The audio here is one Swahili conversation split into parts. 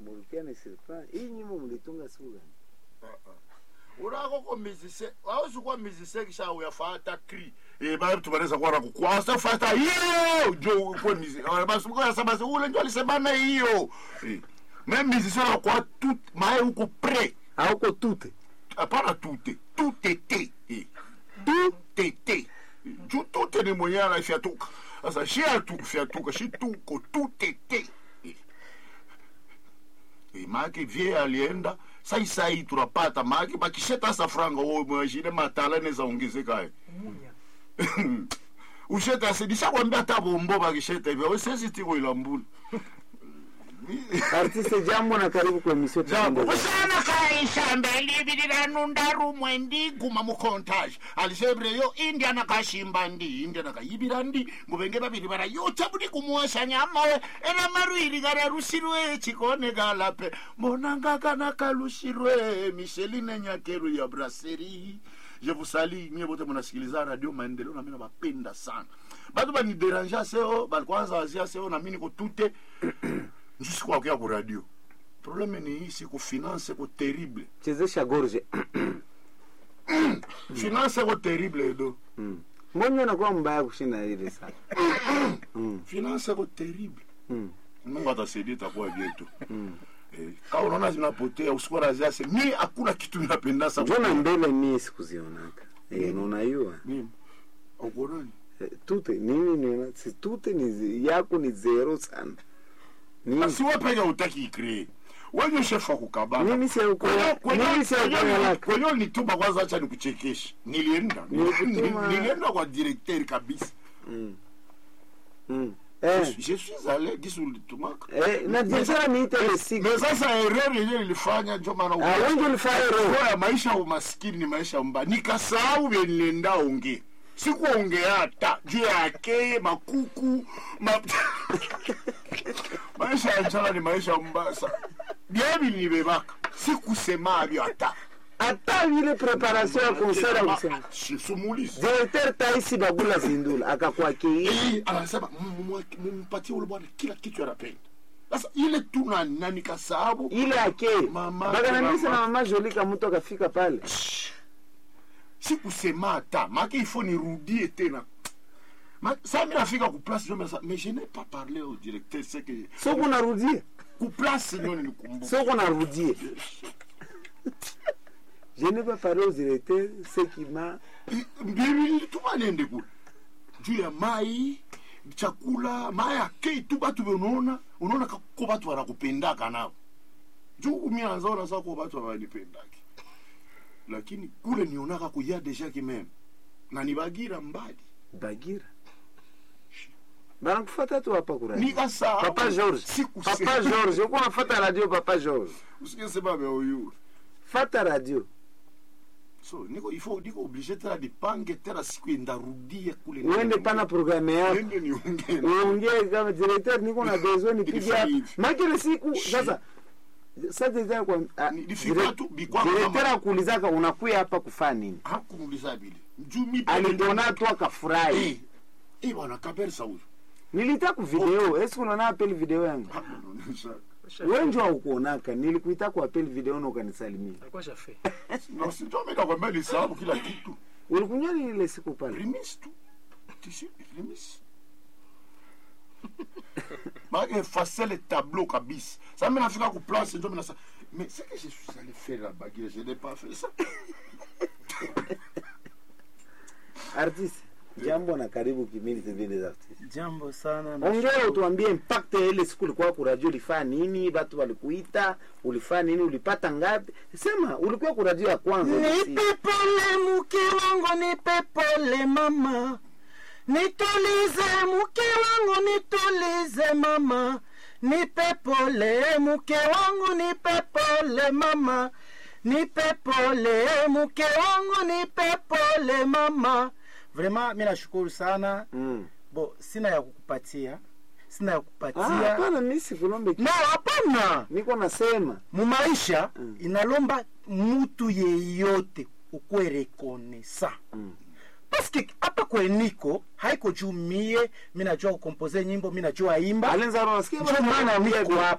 mulipia ni sirpa hii nyimbo mlitunga siku gani urako ko musicien awuzi kuwa musicien kisha uyafata cri eh bali tubaneza kwa na kukwasa fata hiyo jo kwa musicien basi kwa sababu basi ule ndio alisemana hiyo eh même musicien kwa tout mae huko près auko tute hapana tute tutete eh tutete ju tute ni mwenyewe anafyatuka sasa shi atufyatuka shi tuko tutete eh Eh, maake vie alienda sai sai tunapata maake bakisheta sa franga wo mwashine matala neza ongezeka usheta sedisha kwambia hata bombo bakisheta hivyo sisi tiko ilambula artiste jambo na karibu kwa emission jambo Tuendelee. usana kaisha mbeli biliranu ndarumwe ndi guma mu contage alisebreyo india nakashimba ndi india nakayibira ndi ngubenge babiri barayota budi kumuwasha nyamawe ena marwiri gararushirwe chikone galape mbonanga kana kalushirwe micheline nyakeru ya brasserie je vous salue nyie bote mnasikiliza radio maendeleo na mimi nabapenda sana batu banideranja seo balikwanza wazia seo na mimi niko tute njusikwakuya ku radio probleme ni hii siku finance ko terrible chezesha gorge finance ko terrible edo Mm. mbona unakuwa mbaya kushinda ile sana Mm, finance ko terrible mm, mungu atasaidia itakuwa vyetu mm. eh, kama unaona zinapotea usikuwa raziase mi hakuna kitu napenda sa njona mbele mie sikuzionaka Eh, unayua mimi ukonani Eh, tute nini niona si tute ni zi- yako ni zero sana nini basi wewe peke utaki ikree wenye shefu kukabana Mimi si uko- mimi si uko yalaka. kwenye nituma kwanza acha nikuchekeshe nilienda Nilikutuma- nilienda kwa directeur kabisa Mm. Mm. Eh, je suis allé gisi ulitumaka eh, na biashara niite ile siku mais sasa erreur yenyewe nilifanya ndio maana Ah, wengi ulifanya roho Kwa ya maisha ya umaskini ni maisha mbaya nikasahau vye nilienda onge sikuongea hata juu ya akeye makuku ma... maisha ya njala ni maisha mbaya sana byebi nibebaka sikusemavyo hata hata vile preparation ya concert ya kusema sumulizi directeur taisi bagula zindula akakwakei Eh, anasema "Mm, mumpatie ule bwana kila kitu anapenda sasa ile tu na na nikasahabu ile ake Mama, bakanambisa na mama. mama jolika mtu akafika pale sikusema hata make ifo nirudie tena Ma- sa mi nafika kuplace njo mesa mais je n'ai pas parlé au directeur c'est que soko narudie kuplace njo nilikumbuka soko narudie je ne pas parler au directeur ce qui m'a mbili tuma niende kule juu ya mai chakula mai akei tu batu benaona unaona ka- ko batu wanakupendaka nao juu kumianzaona sa ko batu awanipendaki lakini kule nionaka kuya deja kimeme na nibagira mbali bagira banakufata tu hapa kuradi nikasahau papa george Sikusema. papa george uko nafata radio papa george usikesema vya uyuru fata radio so niko ifo niko oblige tena nipange tena siku ndarudia kule uende pana programme yako nende niongee uongee kama directeur niko na besoin nipige Ilifanya hapa hivi. makile siku sasa sasa directeur kwa ah, Ni- nifika direct- tu, bikwa directeur kama- akuulizaka unakuya hapa kufanya nini hakumuliza vile juu mi aliniona tu akafurahi eh eh bwana kabisa huyo nilita ku video esi unaona apeli video yangu hakunaonyesha wenjo aukuonaka nilikuita ku apeli video na ukanisalimia alikuwa shafe na sijua mimi nakwambia nisababu kila kitu ulikunywa nini ile siku pale remise tu tisi remise Maki effacer le tableau kabisa. Ça mimi nafika ku place ndio mimi nasa mais c'est que je suis allé faire la baguette, je n'ai pas fait ça. artiste jambo na karibu kimili zingine za artiste jambo sana ongea utuambie impact ya ile siku ulikuwa kuradio ulifanya nini batu walikuita ulifanya nini ulipata ngapi sema ulikuwa kuradio ya kwanza basi. nipe pole mke wangu nipe pole mama nitulize mke wangu nitulize mama nipe pole mke wangu nipe pole mama nipe pole mke wangu nipe pole mama vraiment mi nashukuru sana Mm. bo sina ya kukupatia sina ya Ah, kukupatia hapana mi sikulombe no hapana niko nasema mumaisha Mm. inalomba mutu yeyote ukuwe rekonesa Mm. paske hapa kweniko haiko juu mie mi najua kukompoze nyimbo mi najua imba alenzaro nasikia njo bana maana wanakuambia niko vi- hapa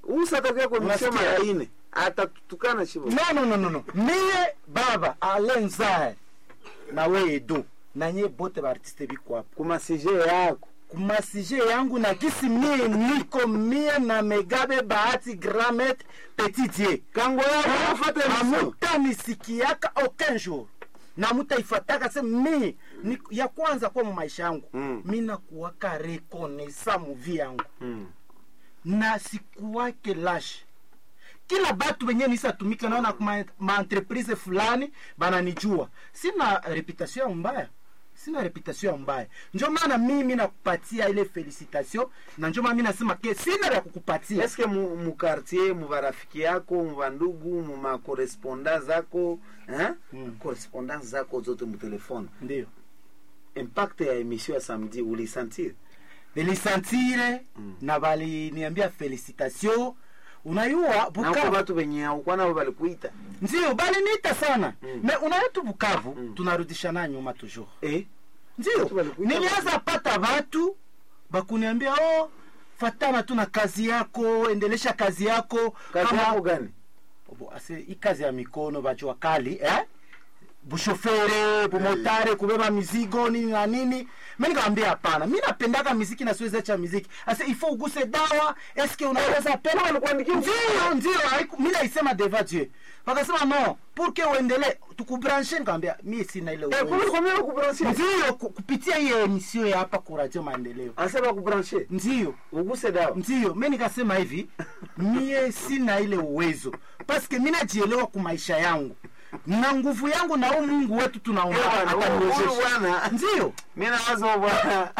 usatakia kwa misio Unasikia? mara ine atatutukana shibo no no no no no mie baba alenzae na we edo na nye bote baartiste biko hapo kuma sije yako kumasije yangu na kisi mie niko mie na megabe bahati gramet petit die kango yako afata misio amutanisikiaka aucun jour na mutaifataka se mi ni, ya kwanza kwa mu maisha yangu Mm. mi nakuwaka rekonesa muvi yangu Mm. na sikuwake lashe kila batu benye nisatumika naona kuma maentreprise fulani bananijua sina reputation ya mbaya sina reputation ya mbaya njo maana mimi nakupatia ile felicitation na njo maana mi nasema ke sina vya kukupatia eske mu, mu quartier mu barafiki yako mu bandugu mu makorespondant zako eh? Mm. correspondance zako zote mu telefone ndio impact ya emission ya samedi ulisentir nilisantire Mm. na baliniambia felicitation unayua nako bukavu batu benye aukwa nabo balikuita ndio baliniita sana Mm. me unayua tu bukavu Mm. tunarudishana nyuma toujours eh? ndio Watu walikuita nilianza pata watu bakuniambia oh, fatana tu na kazi yako endelesha kazi yako kazi yako gani Bo, ase hii kazi ya mikono bajua kali eh? bushofere bumotare kubeba mizigo nini na nini mi nikawambia hapana mi napendaka miziki na siwezi acha miziki ase ifo uguse dawa eske unaweza pena walikuandikia ndio ndio haiku- mi naisema deva dieu wakasema no pour que uendele tukubranche nikawambia mi sina ile Eh, uwezo kumbe kwa mimi kubranche ndio ku- kupitia hiyo emisio ya hapa kuradio maendeleo asa bakubranche ndio uguse dawa ndio mi nikasema hivi mie sina ile uwezo paske mi najielewa ku maisha yangu na nguvu yangu na huu mungu wetu tunaomba Eh, bwana, huyu- huyu ataniwezesha bwana ndio mi nawaza bwana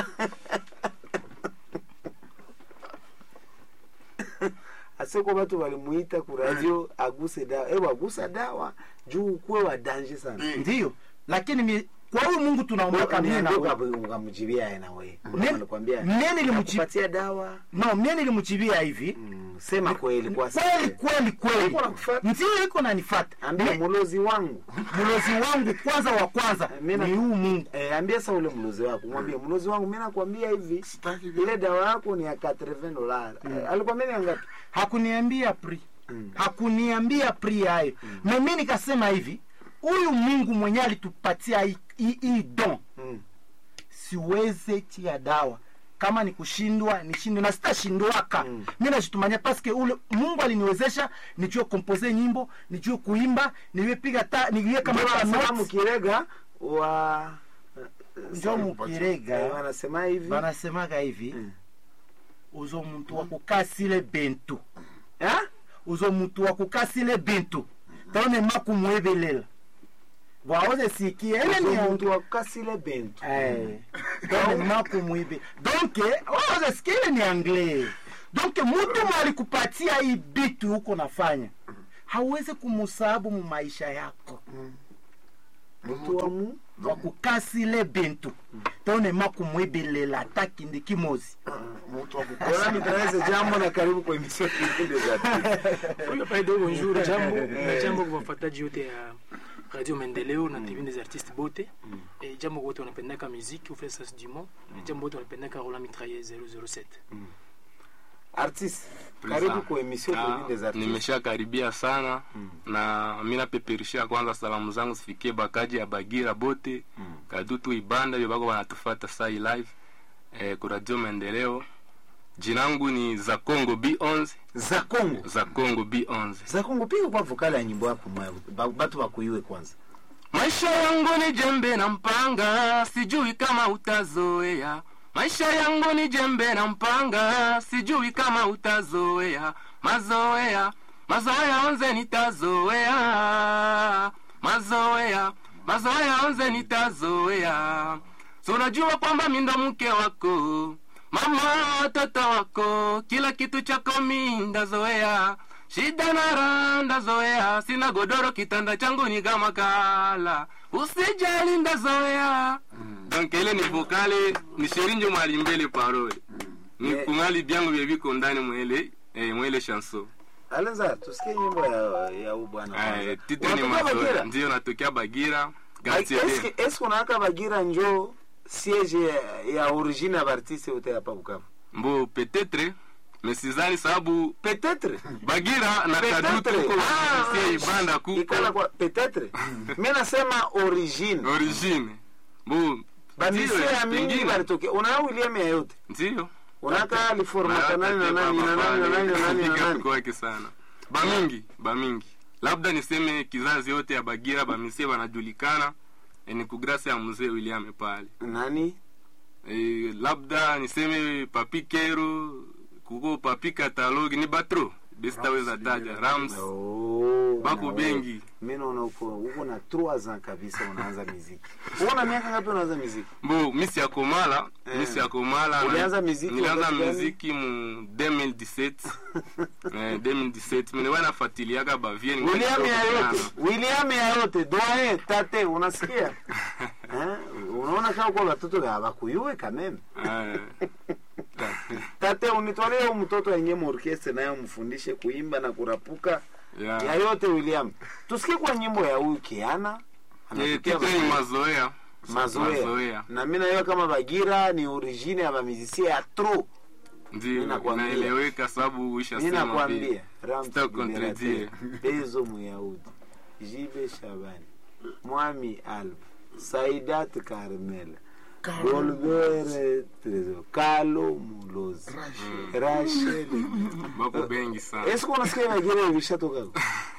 aseko batu balimuita ku radio aguse dawa ewa agusa dawa juu ukuwe wa danje sana ndio lakini mi, kwa huyu mungu tunaombaka mie na wewe. ukamjibia nawe Mie- alikwambia mie nilimji- kupatia dawa no mie nilimchibia hivi Mm, sema kweli kwa kweli kweli kweli Iko nakufuata. ndio iko nanifata ambia mulozi wangu mlozi wangu kwanza wa kwanza Mimi na- ni huu mungu eh, ambia sa ule mlozi wako mwambie mlozi wangu mi nakwambia hivi Sitaki vile. ile dawa yako ni ya 80 dola eh, alikwambia ni ya ngapi hakuniambia pri Mm. hakuniambia pri hayo mm. mimi nikasema hivi huyu mungu mwenye alitupatia hii- hii hii don Mm. siweze tia dawa kama ni kushindwa nishindwe na sitashindwaka Mm. mm. mi najitumania paske ule mungu aliniwezesha nijue kompose nyimbo nijue kuimba nijue piga ta nijue kama Ndio ta wanasema notes. mukirega wa njo eh, mukirega wanasema hivi banasemaga hivi Mm. uzo muntu wa kukasile bentu Ha? uzo muntu wa kukasile bintu taone makumwebelela bwaoze sikie ele Uzo ni muntu wakasile bentu Eh, taone makumwibe donc waoze sikie ile ni anglais donc mutu mwalikupatia hii bitu huko nafanya hauwezi kumusabu mu maisha yako muntu wa mu wa kukasile bintu taone makumwibelela takindi kimozi Mtu wa Bora kukosa mitraeze jambo na karibu kwa emission kipindi za Huyo pale bonjour jambo na jambo kwa wafuataji wote ya Radio Maendeleo na TV des artistes bote e jambo wote wanapendaka muziki ufre sas du monde na jambo wote wanapendaka Roland Mitrailleur 007 artiste karibu kwa emission Ah, kipindi za artiste nimeshakaribia sana na mi napeperishia kwanza salamu zangu zifikie bakaji ya bagira bote kadutu ibanda vyo bako wanatufata sai live eh, ku radio maendeleo jinangu ni za congo b11 za Kongo za congo b11 za Kongo piga kwa vokali ya nyimbo yako mwa ba- batu wakuiwe kwanza maisha yangu ni jembe na mpanga sijui kama utazoea maisha yangu ni jembe na mpanga sijui kama utazoea mazoea mazoea onze nitazoea mazoea mazoea onze nitazoea so unajua kwamba mi ndo mke wako mama watoto wako kila kitu chako mi ndazoea shida na raha ndazoea sina godoro kitanda changu ni kama kala usijali ndazoea donc ile ni vokale ni sherinjo mwalimbele parole ni Yeah. kungali byangu vye viko ndani mwele eh, mwele chanson Alenza tusikie nyimbo ya ya huyu bwana kwanza. eh, titre ni Unatoka mazoea Bagira? ndio natokea bagira Ai, Quartier eske D. eske unawaka Bagira njo siege ya, ya origine ya artiste yote hapa Bukavu mbo peut-être mesizani sababu peut-être bagira na kadutu Peut-être. ko Ah, sie ibanda ikala kuko kwa peut-être mi nasema origine origine bu bamisie ya mingi pengine balitokea unaa william ya yote ndio unaka aliformata nani na nani na nani na nani na nani na nani kwake sana bamingi bamingi labda niseme kizazi yote ya bagira bamisie wanajulikana eh, ni kugrasi ya mzee william pale nani e, labda niseme papi kero kuko papi katalogi ni batro besitaweza taja rams Oh, bako na bengi. wewe. mi naona uko uko na 3 ans kabisa unaanza muziki uko na miaka ngapi unaanza muziki bo misi ya komala Eh. misi ya komala Ulianza muziki nilianza wakati gani? muziki mu 2017 eh, 2017 miniwa nafatiliaka bavie ningali william kidogo ya yote sana. william ya yote doye tate unasikia Eh, unaona kama kwa watoto ya bakuyue kameme Eh, tate unitwalie huyu mtoto yenye muorkestre naye umfundishe kuimba na kurapuka yeah. ya yote william tusikie kwa nyimbo ya huyu kiana Eh, Anatukia kitu ni mazoea mazoea mazoea. na mi nayo kama bagira ni origine ya bamizisia ya tro ndio nakwambia. inaeleweka sababu mi uishasema nakwambia vile. Sitakukontredire. bezo muyahudi jibe shabani mwami alba saidat carmela golbere trezo kalo mulozi rachel bako bengi sana esiko unasikia bagira ilishatoka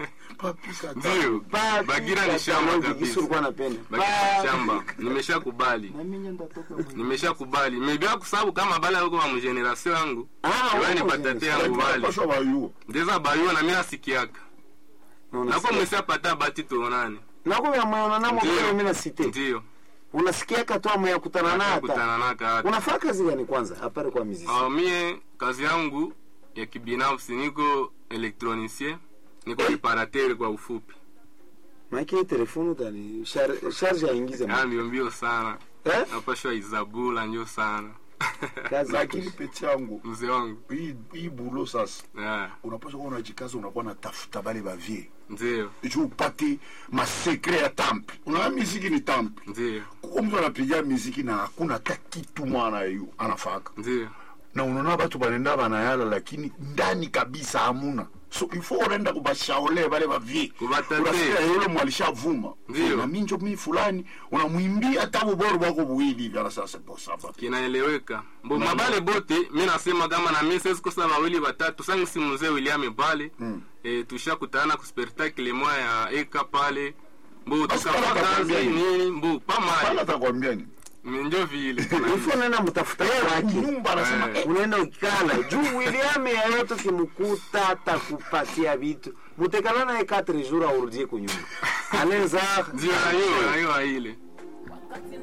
ndio Pa- bagira ni shamba Katalogi, kabisa Kisu ulikuwa napenda bagira Pa- ni shamba nimeshakubali nimeshakubali mebia kusabu kama bale alikuwa mu generation yangu Ah, iwe ni wako patate generation. yangu bali Pasha bayuo. ndeza bayuwa na mina sikiaka Na nako unasikia- mwesi apata bati tuonane nako vyamwana namo Ndio. vile mina site ndio unasikia katoa mwe kutana na hata kutana naka hata unafaa kazi gani kwanza apare kwa miziki Ah, mie kazi yangu ya kibinafsi niko elektronicien niko reparateur kwa ufupi maiki telefoni utani shar- charge aingize Ah, mbio mbio sana eh napashwa izabula njo sana kazi lakini peti yangu mzee wangu hii- hii bulo sasa yeah, unapaswa kuwa unajikaza unakuwa natafuta bale bavie ndio juu upate masekre ya tampi unaona miziki ni tampi ndio kuko mtu anapiga miziki na hakuna hata kitu mwana yu anafaka ndio na unaona batu banenda banayala lakini ndani kabisa hamuna so ifo unaenda kubashaole bale bavie Kubatate. unasikia yule mwalishavuma Ndio. na minjo mi fulani unamwimbia hata buboro bwako buwili hivi ana sasa bosaba kinaeleweka mbo mabale bote mi nasema kama na mi sesikosa wawili watatu sangu si mzee william pale Mm. e, tushakutana ku spectacle moya ya eka pale mbo Basi pale tukafanya kazi atakwambia nini? nini mbo pala pamali atakwambia ni njo vile ifo unaenda mtafuta kwake nyumba anasema Eh. eh, unaenda ukikala juu william yayote kimukuta atakupatia vitu mutekala naye 4 jours aurudie kunyumba aneza ndio nayo nayo ile